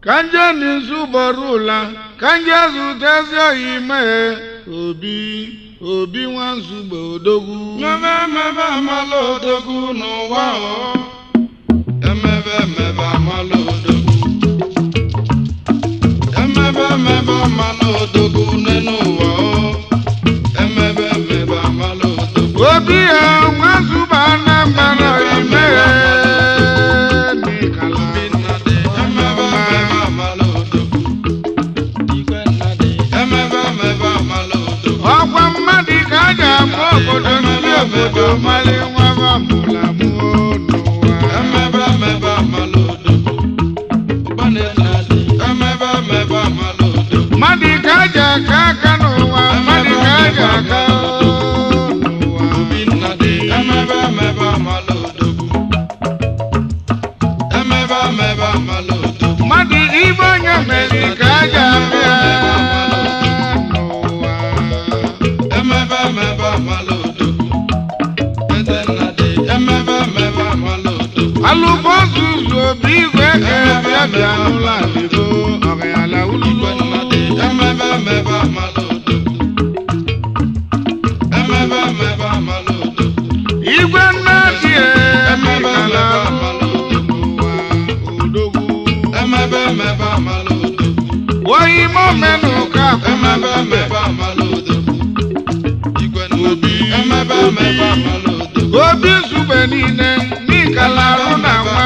ka nje n'izu bọrọ ụla ka nje zụtezi oyi mee obi obi nwa nzugbe odogwu Mebe emebe amala odogwu n'ụwa o. Emebe emebe amala odogwu. Emebe emebe amala odogwu n'enu ụwa o. Emebe emebe amala odogwu. obi ya nwa nzugbe anambra oyi mee n'ịkala Obi nnadị. Emebe emebe amala odogwu. Igwe nnadị. Emebe emebe amala odogwu. ọkwa mmadụ ka a ga-akpọ obodo ndị obodo mali nwa bamụlamụ n'ụwa Emebe emebe amala odogwu. Ụbanị nnadị. Emebe emebe amala odogwu. mmadụ ka a ji aka aka n'ụwa mmadụ ka a ji aka n'ụwa Obi nnadị. Emebe emebe amala odogwu. Emebe emebe amala odogwu. mmadụ ibe onye mere ka a ji abịa n'ụwa Emebe emebe amala odogwu. Eze nnadị. Emebe emebe amala odogwu. alụbọ zuzu obi igwe ka bịa bịa n'ụlọ alibo ọgayala Igwe ulugbo nnadị. Emebe emebe amala odogwu. Emebe emebe amala odogwu. igwe nnadị Emebe emekala emebe amala odogwu. n'ụwa odogwu Emebe emebe amala odogwu. oyi momenụ ka Emebe akwụna emebe amala odogwu. Igwe nnadị. Emebe emebe amala odogwu. obi zugbe niile n'ịkala arụ na nwa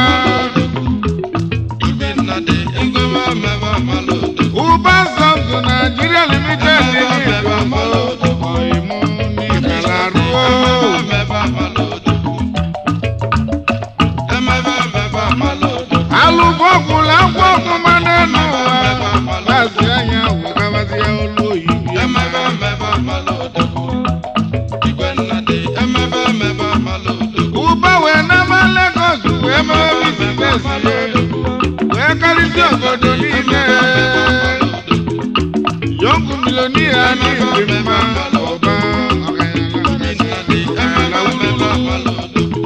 Obi nnadị. Igwe emebe amala odogwu. ụba zọzụ naijiria limited Emebe amala odogwu. ọyịmụ n'ịkala arụ Emebe amala odogwu. Emebe emebe amala odogwu. alụbọ gwụla agwọ ọmụma n'elu ụwa gbazi anya wegabazị ya olu oyibo Emebe emebe amala odogwu. Igwe nnadị. Emebe emebe amala odogwu. ụba wee nama Lagos wee mee bizinesi wee karịsịa obodo niile yọngụ milonia n'igwe mma ọba Obi nnadị. Emebe emebe amala odogwu.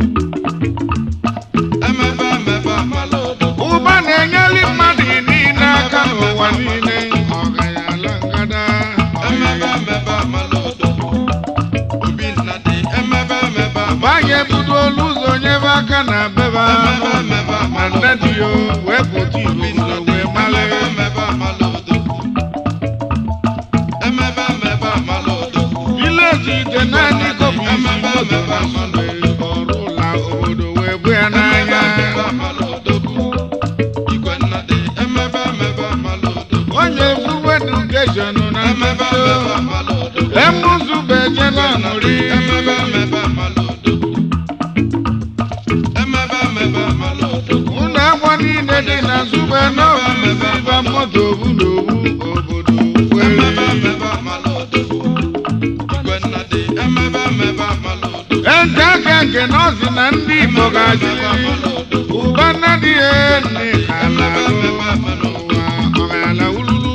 Emebe emebe amala odogwu. ụba na-enyeli mmadụ niile aka n'ụwa niile ọgayala ngada Emebe emebe amala odogwu. Obi nnadị. Emebe emebe amala gbanye budo olu ụzọ nyebe aka na beba Emebe emebe na amala nne dị yo wee pụta Obi igbo nnadị. wee male Emebe emebe amala odogwu. Emebe emebe amala odogwu. vileji ije naanị kobi isi moto na sube ọrụ ụla obodo wee bụ ya n'anya onye fuwe edukeshọn na mmebido emuzube jela nụri ụlọ agwọ niile dị na zube n'obiziba moto obu n'obu obodo were ente aka nke nọọsụ na ndị igbo ga-achị ụba nnadị ya nne ala ụwa ọgala ululu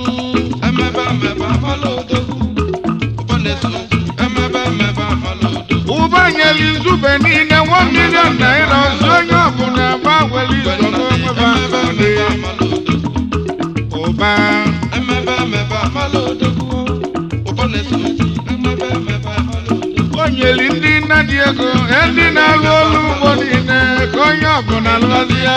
ụba nyeli nzube niile nwa milion naira ọzọ onye ọbụla gbanwere isoro onweba ọdị ụba o nyeli ndị nna dị ego ndị na-arụ ọrụ ugbo niile ka onye ọbụla lụzi ya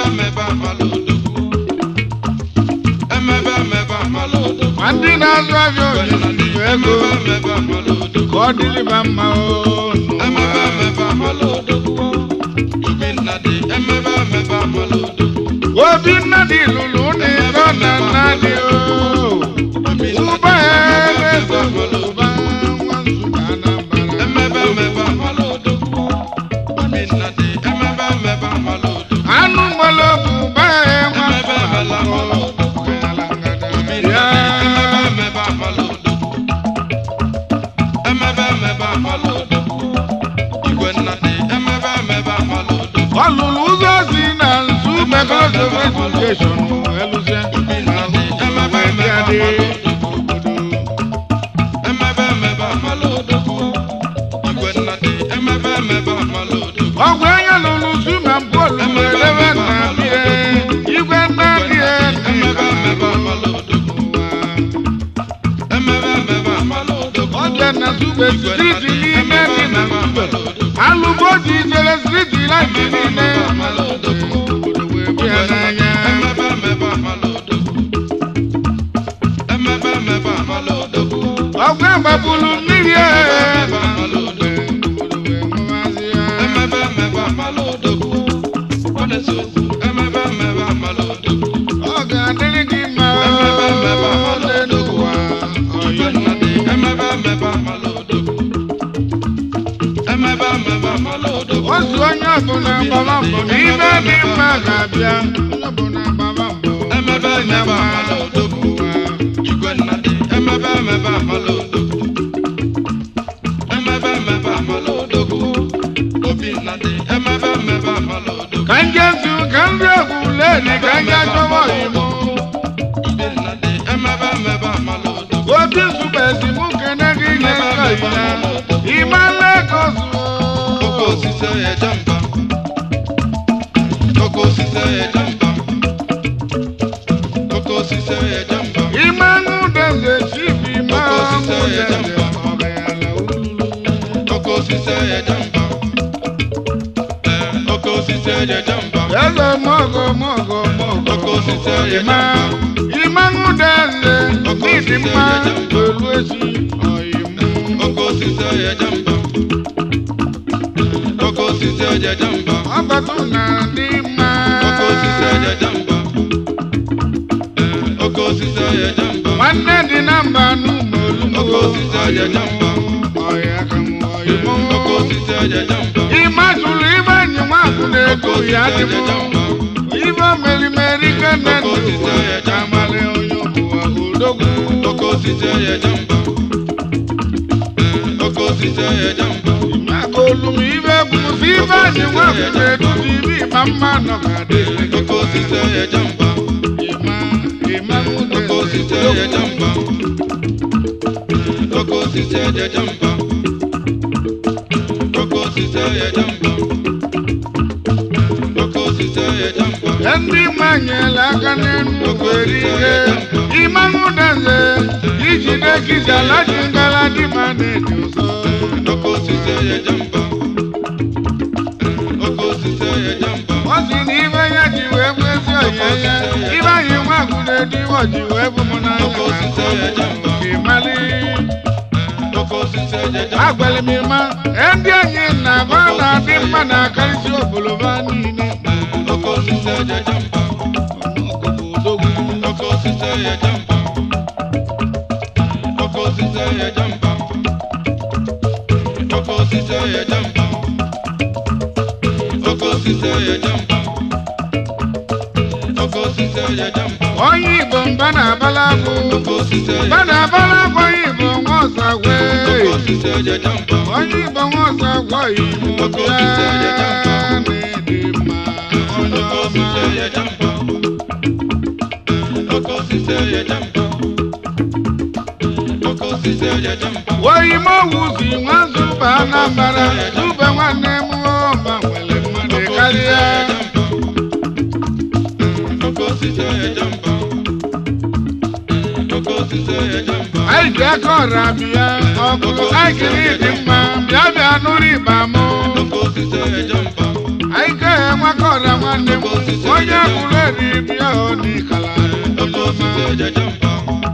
ma ndị na-azụ ahịa onyinyo ego ka ọ dịrịba mma o n'ụwa. obi nnadị lụrụ ụlọ ịtọ na nnadị o ụba ya na-eso ụba nwa nzukọ anambra anụ mmanụ bụ ụba ya nwa nzukọ ya ọ lụrụ ụzọ si na nzu mekọrọsọf edukeshọn elụzie ma wee bịa dị obodo ọgwụ anya lụrụ zu na mpolu wee debe na bie igwe nna dị ofe gbapụrụ mmiri e obodo wee ṅụwazi ya Emebe emebe amala odogwu. Ọ na-ese okwu. Emebe emebe amala odogwu. ọ ga-adịrị gị mma Emebe emebe amala n'elu ụwa Igwe nna dị. Emebe emebe amala odogwu. Emebe emebe amala odogwu. ozu onye ọbụla gbaba mbọ na ibe dị mma ga-abịa onye ọbụla gbaba mbọ Emebe emebe amala odogwu. Igwe nna dị. Emebe emebe amala odogwu. Emebe emebe amala odogwu. Obi nna dị. Emebe emebe amala odogwu. ka njezu ka nri egwu leni ka nje chọwa oyimo Ibe nna dị. Emebe emebe amala odogwu. obi zubezi mụ kene gị nye nkọ ya ịmala ego zuo Oke osisi eje mba. Oke osisi eje mba. Oke osisi eje mba. ịmanụ deze chibi ma Oke osisi mụ eje deze mba. ọgayala ululu Oke osisi eje mba. Ee, Oke osisi eje mba. eze mọgọ mọgọ mọgọ Oke osisi eje ịma mba. ịmanụ deze Oke n'ịdị osisi mma eje mba. olu ezi ọyịmụ Oke osisi eje mba. Oke osisi eje mba. ọgbatu na dị mma Oke osisi eje mba. Ee, Oke osisi eje mba. nwanne dị na mba n'ụmụ Oke osisi eje mba. ọya ka m ọyịmụ Oke osisi eje mba. ịma jụrụ ibe enyi nwakwụ na-ego ya dị Oke osisi eje mụ mba. ibe merimeri kene Oke osisi n'ụwa eje ka amalị onye ọbụwa odogwu Oke osisi eje mba. Oke osisi eje mba. maka olum ibe gwụsị ibe anyị nwakwụ na-eduzi ibe ịma mma nọ ga-adị Oke osisi eje mba. ịma ịma Oke osisi eje mba. Oke osisi eje mba. Oke osisi eje mba. Oke osisi eje mba. ndị manyela aka n'elu nwere ike ịmanwụ deze ijide kizala ji ngala dị ma na-eji ụzọ Oke osisi eje mba. Oke osisi eje mba. ọ sị na ibe ya ji wee kwezi oye ya ibe anyị nwagụ na-ediwe ji wee bụ m n'anya Oke osisi eje mba. ịmali Oke osisi eje mba. agwara m ịma ndị anyị na-agba na-adị mma na-akarịsị oboloba niile Oke osisi eje mba. odogwu Oke osisi eje mba. Oke osisi eje mba. Oke osisi eje mba. Oke osisi eje mba. Oke osisi eje mba. onye igbo mba na-abala agwụ Oke osisi eje mba na-abala agwụ onye igbo nwa ọzọ gwe Oke osisi eje mba. onye igbo nwa ọzọ gwa igbo Oke bịa osisi eje mba. na-ede mma onye Oke osisi ọma eje mba. Oke osisi eje mba. Oke osisi eje mba. oyime owuzi nwa zụba anambara zụba nwanne m ọma nwere mmadụ karịa Oke osisi eje mba. Oke osisi eje mba. anyị ji aka ọra bịa ọgụlụ anyị kiri dị mma bịa bịa nụrụ ịba m Oke osisi eje mba. anyị ka enweka ọra nwanne m onye bụrụ eri bịa n'ikala Oke osisi eje mba.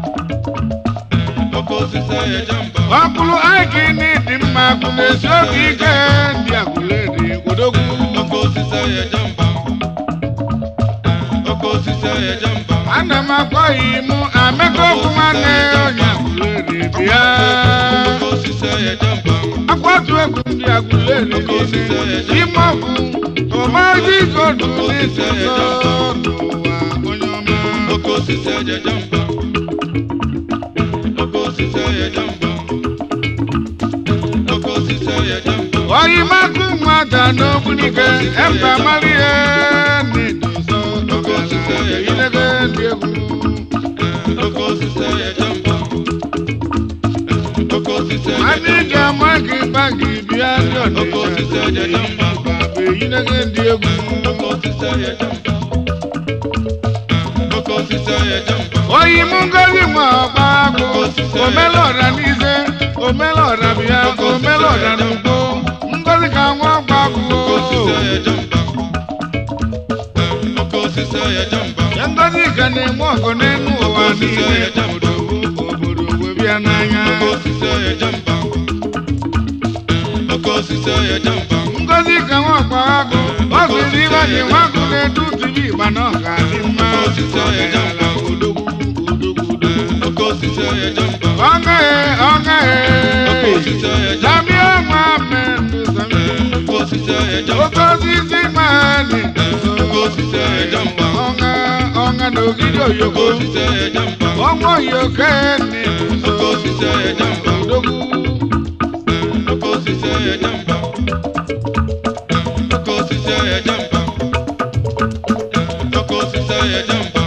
Oke osisi eje mba. ọkpụrụ anyị ka ịdị mma bụ n'ezi oge ike ndị agụleri odogwu Oke osisi eje mba. Oke osisi eje mba. ana m akpọ ya imụ ameka okwu nwanne onye agụleri bịa Oke osisi eje mba. akwatu egwu ndị agụleri niile ime ọgwụ ọmaji godu n'ịtụ ụzọ n'ụwa onye ọma Oke osisi eje mba. Oke osisi eje mba. Oke osisi eje mba. oyimakụ nwata n'ogbunike emba mara ihe n'ịtụ ụzọ ọgala ilebe ndị egwu Oke osisi eje mba. Oke osisi eje anyị ga-ama gị ba gị bịa ndị Oke osisi eje ọdịda mba. bụ eyinege ndị egwu Oke osisi eje mba. Oke osisi eje mba. oyi mụ ngozi nwa ọgba agụ omela ọra n'ize omela ọra bịa omela ọra n'ugbo ngozi ka nwa ọgba agụ Oke osisi eje mba. Oke osisi eje mba. ya ngozi ka na-enwe ọgụ n'elu ụwa niile obodo obodo wee bịa ya n'anya oke osisi ọhịa jamba oke osisi ọhịa jamba ngozi ka nwakwa agụ ọ sịrị ịba dị nwagụ na-edu tibi ịgba na ọ ga-adị mma Oke osisi ọhịa jamba. odogwu odogwu odogwu oke osisi ọhịa jamba ọ gaghị ọ gaghị oke osisi ọhịa jamba Samia nwa mmendụ Samia oke osisi ọhịa oke jamba osisi mmadụ oke osisi ọhịa jamba ọṅa ọṅa na ogidi oke oyoko osisi ọhịa jamba ọnwa oyoko ni oke osisi ọhịa jamba odogwu oke osisi ọhịa jamba oke osisi ọhịa jamba oke osisi ọhịa jamba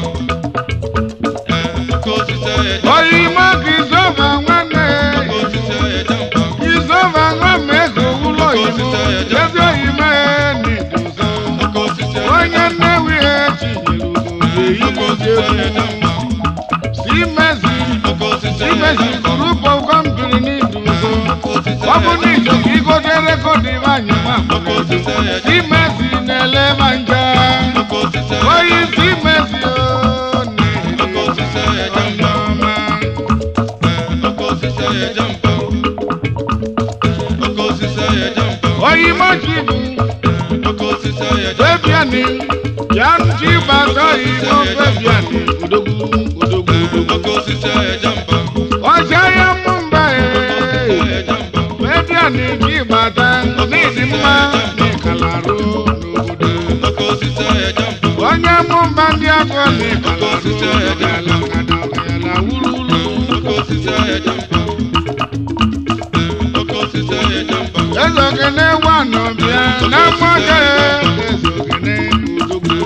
oke osisi ọhịa jamba oyimo ka izova nwanne oke osisi ọhịa jamba izova nwa ma ego ụlọ oyimo ezi oyimo ni duzo oke osisi ọhịa onye nnewi echi nyere oke ugo osisi ọhịa eyi jamba simezi oke osisi ọhịa simezi jamba group of company ni duzo oke osisi ọ bụ ọhịa na ijo ka igote rekọdị nwanyị nwa oke osisi ọhịa jamba simezi na-ele ma nje oke osisi ọhịa oyi jamba simezi oke osisi ọhịa jamba oke osisi ọhịa jamba oke osisi ọhịa jamba oyi mochi bụ oke osisi ọhịa jamba febiani ya nchi gbata imo febiani odogwu odogwu odogwu oke osisi ọhịa jamba ọcha ya mụ mba ee ọhịa jamba febiani gị gbata n'ịdị mma n'ịkalarụ n'obodo oke osisi ọhịa jamba onye mụ mba ndị agụ n'ịkalarụ ọgala ọgala ọgala wurulu oke osisi ọhịa jamba oke osisi ọhịa jamba eze ogene wanụ